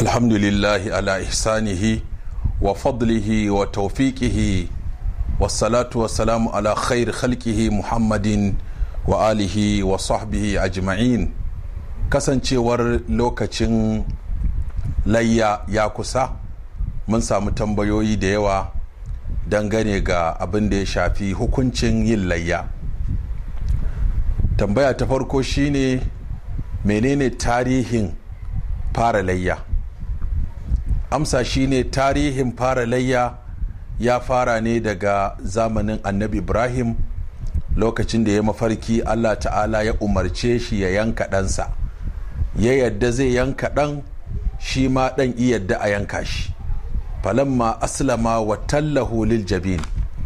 الحمد لله على إحسانه وفضله وتوفيقه والصلاة والسلام على خير خلقه محمد وآله وصحبه أجمعين kasancewar lokacin layya ya kusa mun samu tambayoyi da yawa dangane ga abin da ya shafi hukuncin yin layya tambaya ta farko shine menene tarihin fara layya amsa shine tarihin fara layya ya fara ne daga zamanin annabi ibrahim lokacin da ya mafarki allah ta'ala ya umarce shi ya yanka ɗansa ya yadda zai yanka ɗan shi ma ɗan yadda a yanka shi falamma aslama wa tallahu lil jabin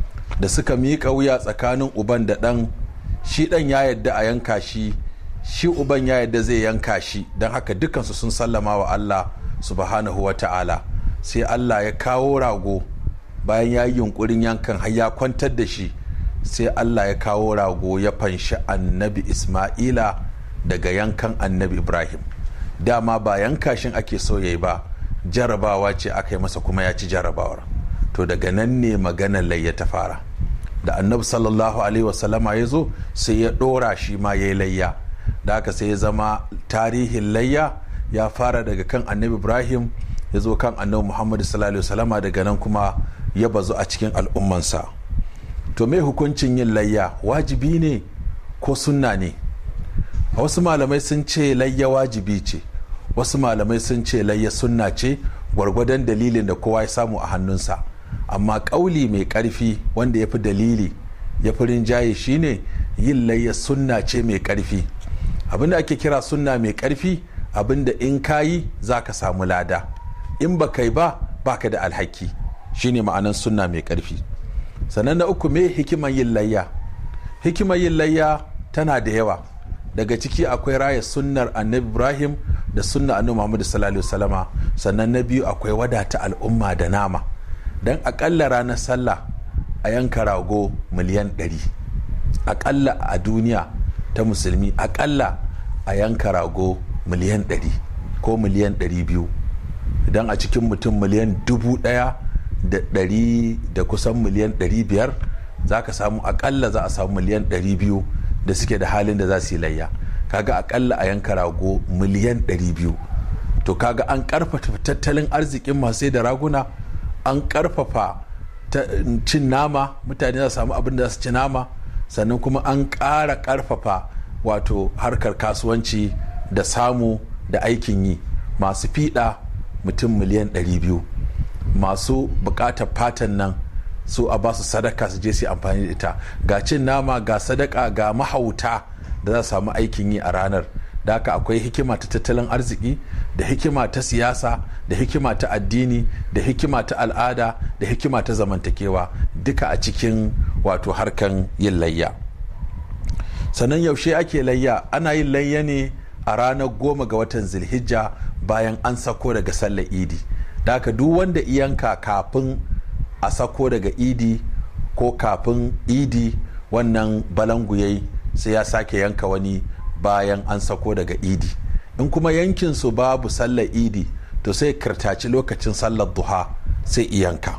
da suka miƙa wuya tsakanin uban da ɗan shi ɗan ya yadda a yanka shi shi uban ya yadda zai yanka shi don haka dukansu sun sallama wa Allah subhanahu wa ta'ala sai Allah ya kawo rago bayan ya yi yunkurin yankan har ya kwantar da shi sai Allah ya kawo rago ya fanshi annabi Ismaila daga yankan annabi Ibrahim dama ba yanka shin ake so yayi ba jarabawa ce aka yi masa kuma ya ci jarabawar to daga nan ne maganar layya ta fara da annabi sallallahu alaihi wasallama ya zo sai ya ɗora shi ma ya yi layya da haka sai ya zama tarihin layya ya fara daga kan annabi ibrahim ya zo kan annabi muhammadu sallallahu alaihi wasallama daga nan kuma ya bazu a cikin al'ummansa to me hukuncin yin layya wajibi ne ko sunna ne wasu malamai sun ce layya wajibi ce wasu malamai sun ce layya sunna ce gwargwadon dalilin da kowa ya samu a hannunsa amma ƙauli mai ƙarfi wanda ya fi dalili ya fi rinjaye shine yin layya sunna ce mai ƙarfi abinda ake kira sunna mai ƙarfi abinda in kayi za ka samu lada in ba kai ba baka da alhaki shine ma'anan sunna mai ƙarfi sannan na uku me hikimar yin layya hikimar yin layya tana da yawa daga ciki akwai raya sunnar annabi ibrahim da sunna annabi muhammadu sallallahu alaihi sannan na biyu akwai wadata al'umma da nama don akalla ranar sallah a yanka rago miliyan 100 akalla a duniya ta musulmi akalla a yanka rago miliyan 100 ko miliyan 200 idan a cikin mutum miliyan dubu daya da ɗari da kusan miliyan 500 za ka samu akalla za a samu miliyan 200 da suke da halin da za su yi layya kaga akalla a yanka rago miliyan 200 to kaga an karfafa tattalin arzikin masu da raguna an karfafa cin nama mutane za su samu abin da za su ci nama sannan kuma an ƙara karfafa wato harkar kasuwanci da samu da aikin yi masu fiɗa mutum miliyan 200 masu buƙatar fatan nan su a ba su sadaka su je su amfani da ita ga cin nama ga sadaka ga mahauta da za su samu aikin yi a ranar da haka akwai hikima ta tattalin arziki da hikima ta siyasa da hikima ta addini da hikima ta al'ada da hikima ta zamantakewa duka a cikin wato harkan yin layya sannan yaushe ake layya ana yin layya ne a ranar goma ga watan zilhijja bayan an sako daga sallar idi da haka duk wanda iyanka kafin a sako daga idi ko kafin idi wannan balangu sai ya sake yanka wani bayan an sako daga idi in kuma yankin su babu sallar idi to sai kirtaci lokacin sallar duha sai iyanka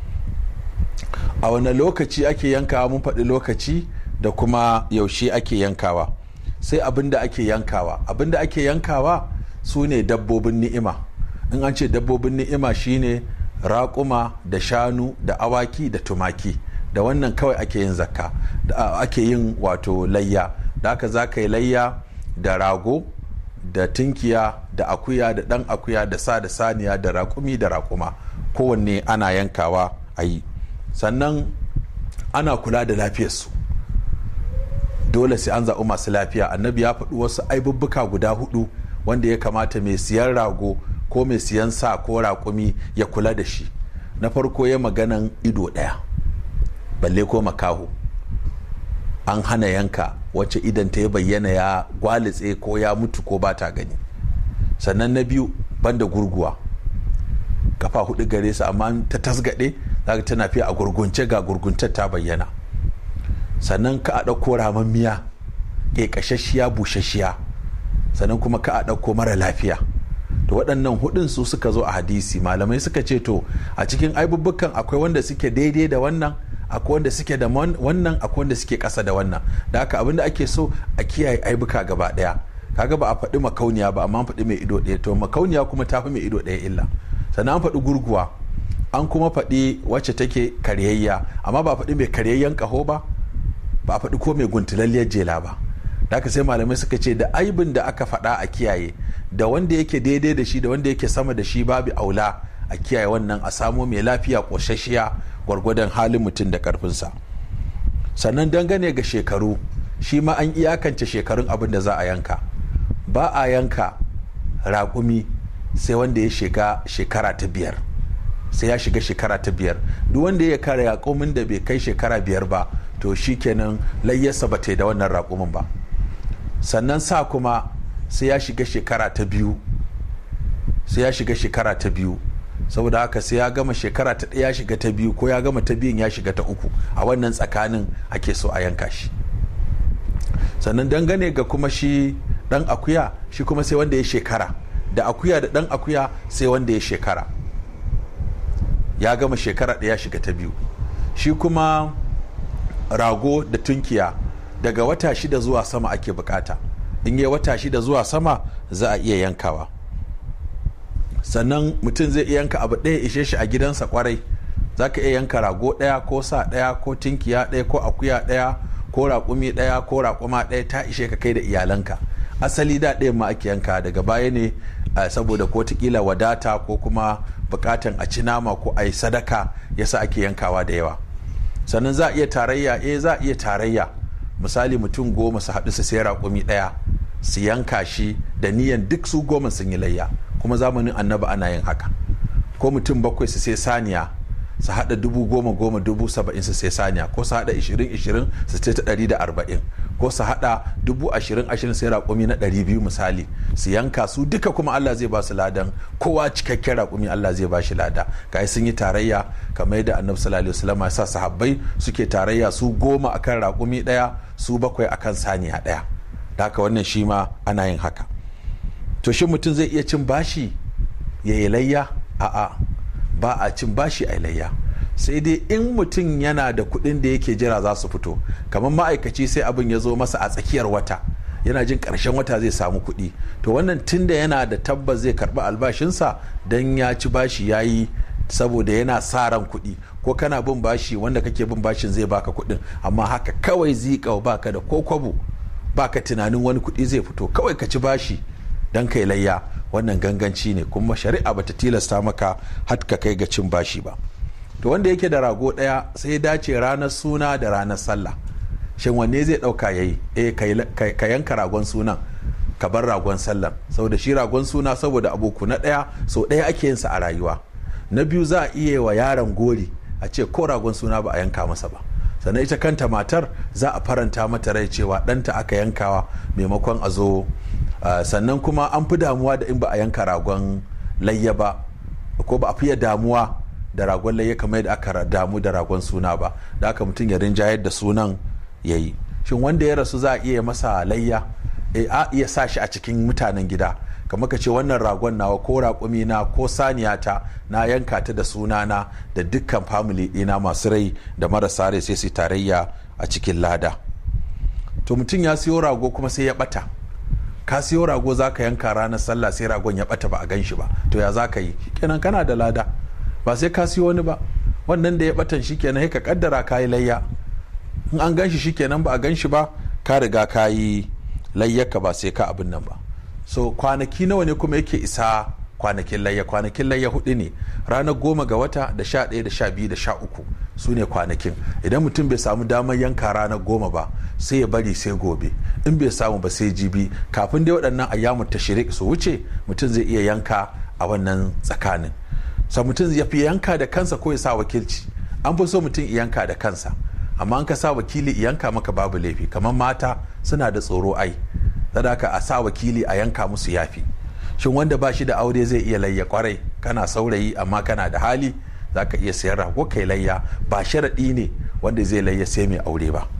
a wani lokaci ake yankawa mun faɗi lokaci da kuma yaushe ake yankawa sai abin da ake yankawa abin da ake yankawa su ne dabbobin ni'ima in an ce dabbobin ni'ima shine raƙuma da shanu da awaki da tumaki da wannan kawai ake yin zakka da ake yin wato layya da haka za ka yi layya da rago da tinkiya da akuya da ɗan akuya da sa da saniya da raƙumi da raƙuma kowanne ana yankawa a yi sannan ana kula da lafiyarsu dole sai an zaɓi masu lafiya annabi ya faɗi wasu aibubbuka guda hudu wanda ya kamata mai siyan rago ko mai siyan sa ko raƙumi ya kula da shi na farko ya maganan ido ɗaya balle ko makaho an hana yanka wacce idan ta ya bayyana ya gwalitse ko ya mutu ko ba ta gani sannan na biyu banda gurguwa kafa hudu gare su amma ta tasgade zaka tana fiye a gurgunce ga gurguntar ta bayyana sannan ka a ɗauko ramammiya ƙeƙashashiya bushashiya sannan kuma ka a ɗauko mara lafiya to waɗannan hudun su suka zo a hadisi malamai suka ce to a cikin aibubbukan akwai wanda suke daidai da wannan akwai wanda suke da wannan akwai wanda suke ƙasa da wannan da haka abin da ake so a kiyaye aibuka gaba ɗaya kaga ba a faɗi makauniya ba amma an faɗi mai ido ɗaya to makauniya kuma ta fi mai ido ɗaya illa sannan an faɗi gurguwa an kuma faɗi wacce take karyayya amma ba a faɗi mai karyayyen ƙaho ba ba a faɗi ko mai guntulalliyar jela ba da haka sai malamai suka ce da aibin da aka faɗa a kiyaye da wanda yake daidai da shi da wanda yake sama da shi babu aula a kiyaye wannan a samo mai lafiya ƙoshashiya gwargwadon halin mutum da ƙarfinsa sannan dangane ga shekaru shi ma an iyakance shekarun abin da za a yanka ba a yanka raƙumi sai wanda ya shiga shekara ta biyar sai ya shiga shekara ta biyar duk wanda ya kare raƙumin da bai kai shekara biyar ba to shi kenan layyarsa ba ta yi da wannan raƙumin ba sannan sa kuma sai ya shiga shekara ta biyu sai ya shiga shekara ta biyu saboda haka sai ya gama shekara ta ɗaya shiga ta biyu ko ya gama ta biyun ya shiga ta uku a wannan tsakanin ake so a yanka shi sannan dangane ga kuma shi ɗan akuya shi kuma sai wanda ya shekara da akuya da ɗan akuya sai wanda ya shekara ya gama shekara ɗaya shiga ta biyu shi kuma rago da tunkiya daga wata shida zuwa sama ake bukata in yi wata shida zuwa sama za a iya yankawa sannan mutum zai iya yanka abu ɗaya ishe shi a gidansa kwarai za ka iya yanka rago ɗaya ko sa ɗaya ko tunkiya ɗaya ko akuya ɗaya ko raƙumi ɗaya ko raƙuma ɗaya ta ishe ka kai da iyalanka asali da ɗayan ma ake yanka daga baya ne saboda ko kila wadata ko kuma bukatan a ci nama ko a yi sadaka yasa ake yankawa da yawa sannan za a iya tarayya eh za a iya tarayya misali mutum goma su haɗu su sai raƙumi ɗaya su yanka shi da niyan duk su goma sun yi layya kuma zamanin annaba ana yin haka ko mutum bakwai su sai saniya su haɗa dubu goma goma dubu saba'in su sai saniya ko su haɗa ishirin ishirin su ce ta ɗari da arba'in ko su haɗa dubu ashirin ashirin sai raƙumi na ɗari biyu misali su yanka su duka kuma Allah zai ba su ladan kowa cikakken raƙumi Allah zai ba shi lada kai sun yi tarayya kamar yadda annabi sallallahu alaihi wasallam ya sa sahabbai suke tarayya su goma akan raƙumi ɗaya su bakwai akan saniya ɗaya da haka wannan shi ma ana yin haka to shi mutum zai iya cin bashi ya yi layya a'a ba a cin bashi a layya sai dai in mutum yana da kuɗin da yake jira za su fito kamar ma'aikaci sai abin ya zo masa a tsakiyar wata yana jin ƙarshen wata zai samu kuɗi to wannan tun da yana da tabbas zai karɓi albashinsa don ya ci bashi ya yi saboda yana sa ran kuɗi ko kana bin bashi wanda kake bin bashin zai baka kuɗin amma haka kawai zika baka da ko kwabo baka tunanin wani kuɗi zai fito kawai ka ci bashi don kai layya wannan ganganci ne kuma shari'a bata tilasta maka har ka kai ga cin bashi ba to wanda yake da rago ɗaya sai dace ranar suna da ranar sallah shin wanne zai ɗauka ya yi eh ka yanka ragon sunan ka bar ragon sallah saboda shi ragon suna saboda aboku na ɗaya sau ɗaya ake yinsa a rayuwa na biyu za a iya wa yaron gori a ce ko ragon suna ba a yanka masa ba sannan ita kanta matar za a faranta mata rai cewa ɗanta aka yankawa maimakon a zo sannan kuma an fi damuwa da in ba a yanka ragon layya ba ko ba a fiye damuwa da ragon layya kamar yadda aka damu da ragon suna ba da aka mutum ya rinjayar da sunan ya yi shin wanda ya rasu za a iya masa layya a iya sa shi a cikin mutanen gida kamar ka ce wannan ragon nawa ko raƙumi na ko saniyata na yanka ta da sunana da dukkan family ɗina masu rai da marasa rai sai su tarayya a cikin lada to mutum ya siyo rago kuma sai ya ɓata ka siyo rago za ka yanka ranar sallah sai ragon ya ɓata ba a gan shi ba to ya za ka yi kenan kana da lada ba sai ka siyo wani ba wannan da ya ɓatan shi kenan ka kaddara ka yi layya in an gan shi shi kenan ba a gan shi ba ka riga ka yi layyarka ba sai ka abin nan ba so kwanaki nawa ne kuma yake isa kwanakin layya kwanakin layya hudu ne ranar goma ga wata da sha ɗaya da sha biyu da sha uku su ne kwanakin idan mutum bai samu damar yanka ranar goma ba sai ya bari sai gobe in bai samu ba sai jibi kafin dai waɗannan ayyamu ta shirik su wuce mutum zai iya yanka a wannan tsakanin sa mutum ya fi yanka da kansa ko ya sa wakilci an fi so mutum yanka da kansa amma an ka sa wakili yanka maka babu laifi kamar mata suna da tsoro ai sadaka a sa wakili a yanka musu yafi shin wanda ba shi da aure zai iya layya kwarai kana saurayi amma kana da hali za ka iya sayar rago kai layya ba sharaɗi ne wanda zai layya sai mai aure ba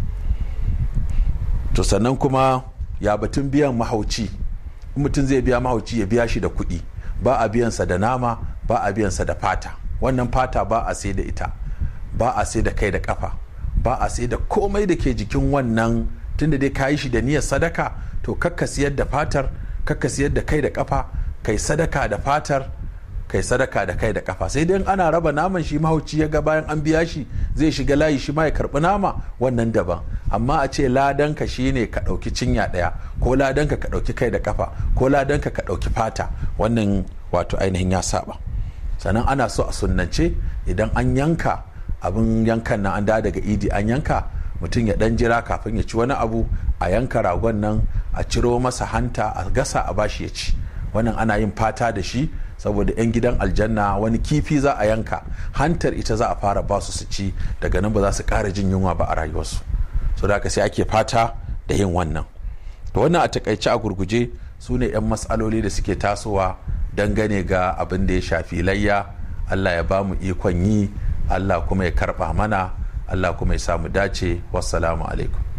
to sannan kuma ya batun biyan mahauci mutum zai biya mahauci ya biya shi da kuɗi ba a biyansa da nama ba a biyansa da fata wannan fata ba a sai da ita ba a sai da kai da kafa ba a sai da komai da ke jikin wannan tunda dai ka yi shi da niyyar sadaka to kakka siyar da fatar kakka siyar da kai da kafa kai sadaka da fatar kai sadaka da kai da kafa sai dai ana raba naman shi mahauci ya ga bayan an biya shi zai shiga layi shi ma ya karbi nama wannan daban amma a ce ladanka shine ka ɗauki cinya ɗaya ko ladanka ka ɗauki kai da kafa ko ladanka ka ɗauki fata wannan wato ainihin ya saba sannan ana so a sunnance idan an yanka abin yankan nan an da daga idi an yanka mutum ya dan jira kafin ya ci wani abu a yanka ragon nan a ciro masa hanta a gasa a bashi ya ci wannan ana yin fata da shi saboda 'yan gidan aljanna wani kifi za a yanka hantar ita za a fara ba su su ci daga nan ba za su ƙara jin yunwa ba a rayuwarsu so da sai ake fata da yin wannan to wannan a takaice a gurguje su ne 'yan matsaloli da suke tasowa dangane ga abin da ya shafi layya allah ya ba mu ikon yi allah kuma ya karba mana allah kuma ya samu dace wassalamu alaikum